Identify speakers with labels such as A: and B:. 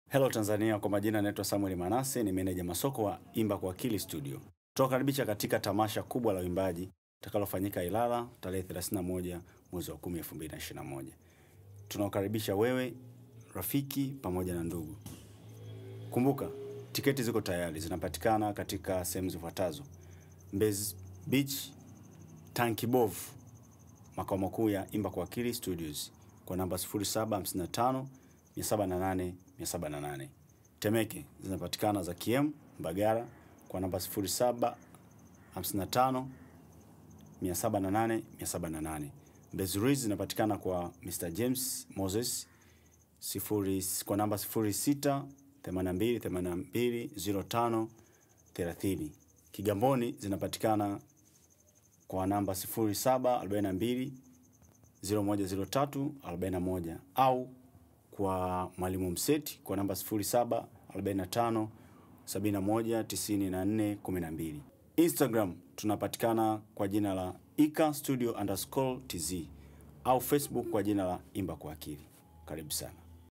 A: Hello Tanzania, kwa majina naitwa Samuel Manase, ni meneja masoko wa Imba kwa Akili Studio. Tunakaribisha katika tamasha kubwa la uimbaji itakalofanyika Ilala tarehe 31 mwezi wa 10 2021. Tunawakaribisha wewe, rafiki pamoja na ndugu. Kumbuka, tiketi ziko tayari, zinapatikana katika sehemu zifuatazo: Mbezi Beach, Tankibovu, makao makuu ya Imba kwa Akili Studios kwa namba 0755 708 708. Temeke zinapatikana za KM Mbagara kwa namba 0755 708 708. Mbezi Ruiz zinapatikana kwa Mr James Moses sifuri, kwa namba 06 82 82 05 30. Kigamboni zinapatikana kwa namba 0742 0103 41 au kwa Mwalimu Mseti kwa namba 0745 71 94 12. Instagram tunapatikana kwa jina la ika studio underscore tz au Facebook kwa jina la Imba kwa Akili. Karibu sana.